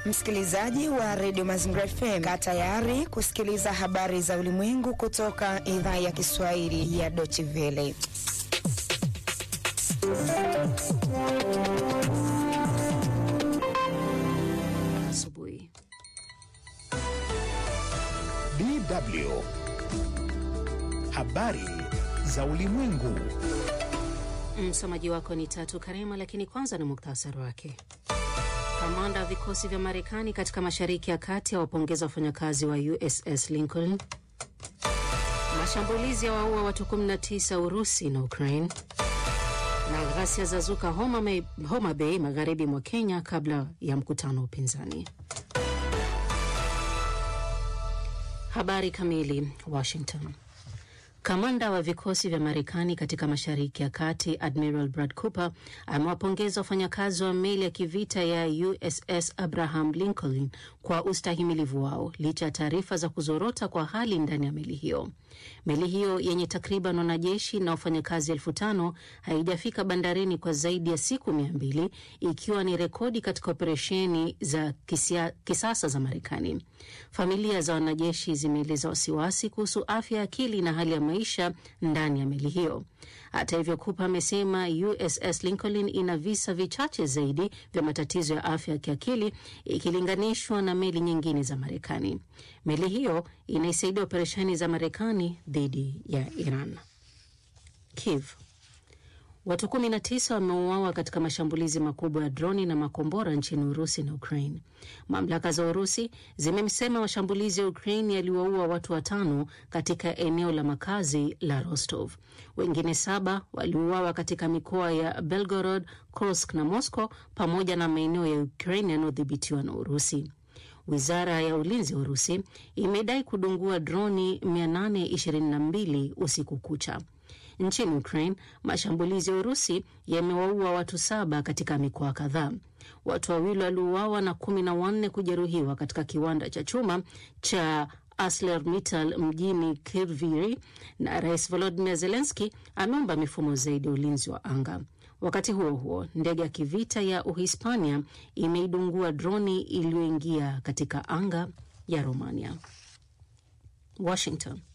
Msikilizaji wa redio Mazingira FM, kaa tayari kusikiliza habari za ulimwengu kutoka idhaa ya Kiswahili ya Deutsche Welle. Asubuhi. DW habari za ulimwengu. Msomaji wako ni Tatu Karema, lakini kwanza ni muktasari wake. Kamanda wa vikosi vya Marekani katika Mashariki ya Kati awapongeza wafanyakazi wa USS Lincoln. Mashambulizi ya waua watu 19 Urusi na Ukraine, na ghasia za zuka Homa, Homa Bay magharibi mwa Kenya kabla ya mkutano wa upinzani. Habari kamili. Washington. Kamanda wa vikosi vya Marekani katika Mashariki ya Kati Admiral Brad Cooper amewapongeza wafanyakazi wa meli ya kivita ya USS Abraham Lincoln kwa ustahimilivu wao licha ya taarifa za kuzorota kwa hali ndani ya meli hiyo. Meli hiyo yenye takriban wanajeshi na wafanyakazi elfu tano haijafika bandarini kwa zaidi ya siku mia mbili ikiwa ni rekodi katika operesheni za kisia, kisasa za Marekani. Familia za wanajeshi zimeeleza wasiwasi kuhusu afya ya akili na hali ya maisha ndani ya meli hiyo. Hata hivyo, Cooper amesema USS Lincoln ina visa vichache zaidi vya matatizo ya afya ya kiakili ikilinganishwa na meli nyingine za Marekani. Meli hiyo inaisaidia operesheni za Marekani dhidi ya Iran. Kiev. Watu 19 wameuawa katika mashambulizi makubwa ya droni na makombora nchini Urusi na Ukraine. Mamlaka za Urusi zimesema mashambulizi ya Ukraine yaliwaua watu watano katika eneo la makazi la Rostov. Wengine saba waliuawa katika mikoa ya Belgorod, Kursk na Moscow pamoja na maeneo ya Ukraine yanayodhibitiwa na Urusi. Wizara ya ulinzi ya Urusi imedai kudungua droni 822 usiku kucha. Nchini Ukraine, mashambulizi ya Urusi yamewaua watu saba katika mikoa kadhaa. Watu wawili waliuawa na kumi na wanne kujeruhiwa katika kiwanda cha chuma cha ArcelorMittal mjini Kryvyi, na Rais Volodymyr Zelensky ameomba mifumo zaidi ya ulinzi wa anga. Wakati huo huo, ndege ya kivita ya Uhispania imeidungua droni iliyoingia katika anga ya Romania. Washington.